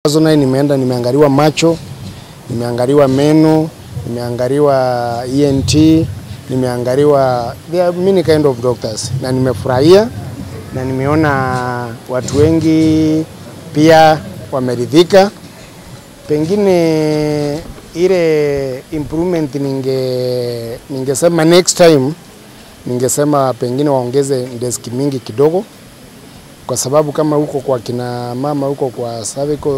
Personally nimeenda nimeangaliwa macho, nimeangaliwa meno, nimeangaliwa ENT, nimeangaliwa there are many kind of doctors na nimefurahia na nimeona watu wengi pia wameridhika. Pengine ile improvement ninge ningesema next time ningesema pengine waongeze desk mingi kidogo, kwa sababu kama huko kwa kina mama huko kwa cervical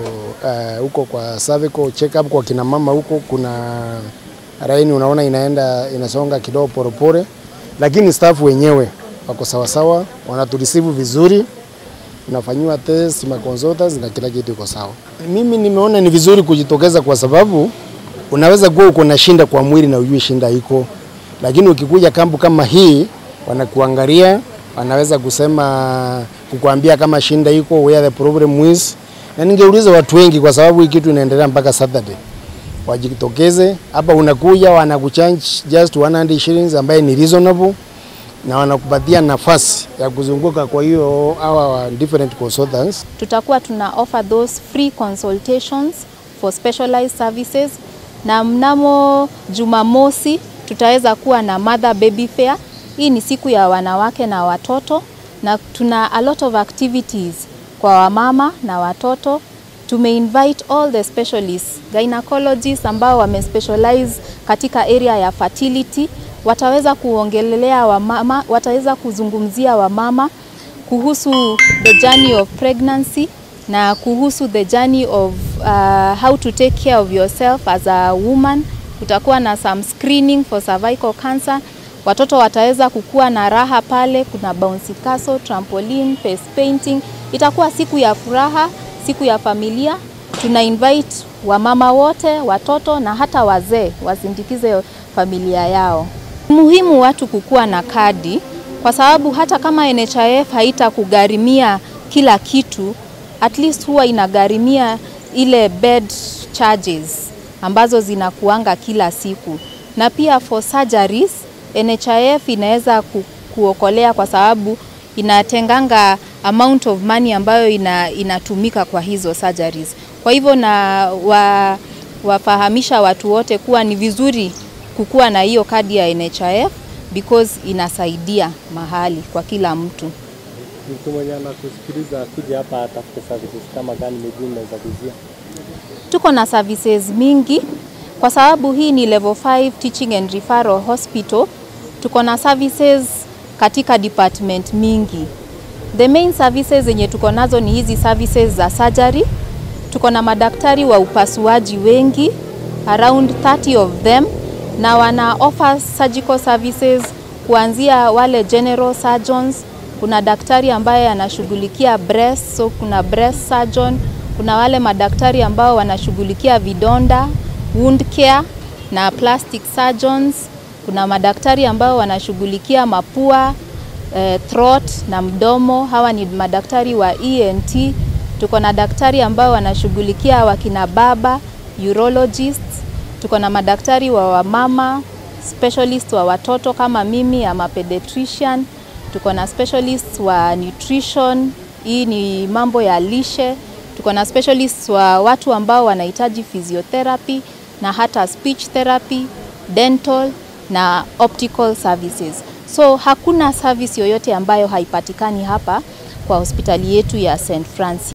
uh, huko kwa cervical check up kwa kina mama huko kuna laini unaona inaenda inasonga kidogo polepole, lakini staff wenyewe wako sawasawa, wanaturisivu vizuri, unafanyiwa test ma consultants na kila kitu iko sawa. Mimi nimeona ni vizuri kujitokeza kwa sababu unaweza kuwa uko na shinda kwa mwili na ujui shinda iko, lakini ukikuja kampu kama hii wanakuangalia, wanaweza kusema kukuambia kama shinda iko, where the problem is, na ningeuliza watu wengi kwa sababu hii kitu inaendelea mpaka Saturday wajitokeze hapa. Unakuja wanakuchange just 100 shillings ambaye ni reasonable, na wanakupatia nafasi ya kuzunguka. Kwa hiyo hawa different consultants tutakuwa tuna offer those free consultations for specialized services, na mnamo Jumamosi tutaweza kuwa na mother baby fair. Hii ni siku ya wanawake na watoto, na tuna a lot of activities kwa wamama na watoto. Tumeinvite all the specialists, gynecologists ambao wamespecialize katika area ya fertility, wataweza kuongelelea wamama, wataweza kuzungumzia wamama kuhusu the journey of pregnancy na kuhusu the journey of uh, how to take care of yourself as a woman. Kutakuwa na some screening for cervical cancer. Watoto wataweza kukua na raha pale, kuna bouncy castle, trampoline, face painting. Itakuwa siku ya furaha, siku ya familia. Tuna invite wamama wote, watoto na hata wazee wasindikize familia yao. Muhimu watu kukuwa na kadi kwa sababu hata kama NHIF haitakugharimia kila kitu, at least huwa inagharimia ile bed charges ambazo zinakuanga kila siku, na pia for surgeries NHIF inaweza ku, kuokolea kwa sababu inatenganga amount of money ambayo ina, inatumika kwa hizo surgeries. Kwa hivyo na wa, wafahamisha watu wote kuwa ni vizuri kukuwa na hiyo kadi ya NHIF because inasaidia mahali kwa kila mtu. Mtu mwenye anakusikiliza akija hapa atafute services kama gani, miguu inaweza kuzia? Tuko na services mingi kwa sababu hii ni level 5 teaching and referral hospital. Tuko na services katika department mingi. The main services zenye tuko nazo ni hizi services za surgery. Tuko na madaktari wa upasuaji wengi around 30 of them na wana offer surgical services kuanzia wale general surgeons. Kuna daktari ambaye anashughulikia breast, so kuna breast surgeon. Kuna wale madaktari ambao wanashughulikia vidonda, wound care na plastic surgeons. Kuna madaktari ambao wanashughulikia mapua, eh, throat na mdomo. Hawa ni madaktari wa ENT. Tuko na daktari ambao wanashughulikia wakina baba, urologists tuko na madaktari wa wamama, specialist wa watoto kama mimi ama pediatrician. Tuko na specialist wa nutrition, hii ni mambo ya lishe. Tuko na specialist wa watu ambao wanahitaji physiotherapy na hata speech therapy, dental na optical services. So hakuna service yoyote ambayo haipatikani hapa kwa hospitali yetu ya St. Francis.